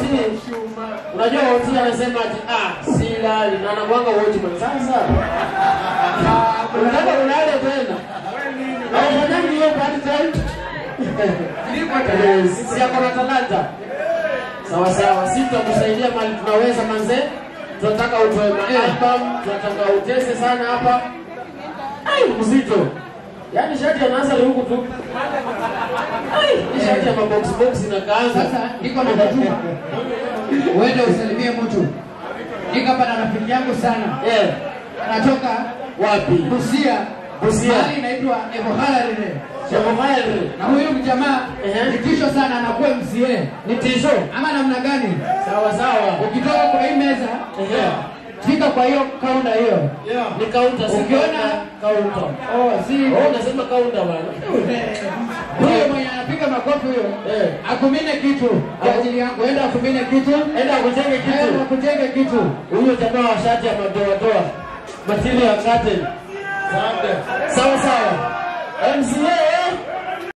Oti, unajua Oti anasema ati ah, silali na anakuanga watchman. Sasa unataka ulale tena au fanyangi hiyo part time? Eh, Sisi yako na talanta. Sawa sawa, sisi tutakusaidia mali tunaweza manze. Tunataka utoe album, tunataka utese sana hapa. Ai, mzito. Yaani shati anaanza ni huku tu. Ai, hii shati ya mabox box inakaanza. Sasa niko na kutuma uende usalimie mtu. Niko hapa na rafiki yangu sana, Eh, anatoka wapi? Busia, Busia. mahali inaitwa Evohalarire. Shamamayri. Na huyu mjamaa Ehe. ni tisho sana, anakuwa MCA Ni tisho. ama namna gani? Sawa sawa. Ukitoka kwa hii meza, Ehe. fika kwa hiyo kaunta hiyo. Ni kaunta si Ukiona- kaunta. Oh, si Oh, unasema kaunta bwana. huyo mwenye anapiga makofi huyo Eh. akumine kitu kwa ajili yangu, enda akumine kitu, Enda akutenge enda kitu. akutenge kitu. Huyo jamaa wa shati ya madoadoa. Material ya curtain. Sawa sawa. MCA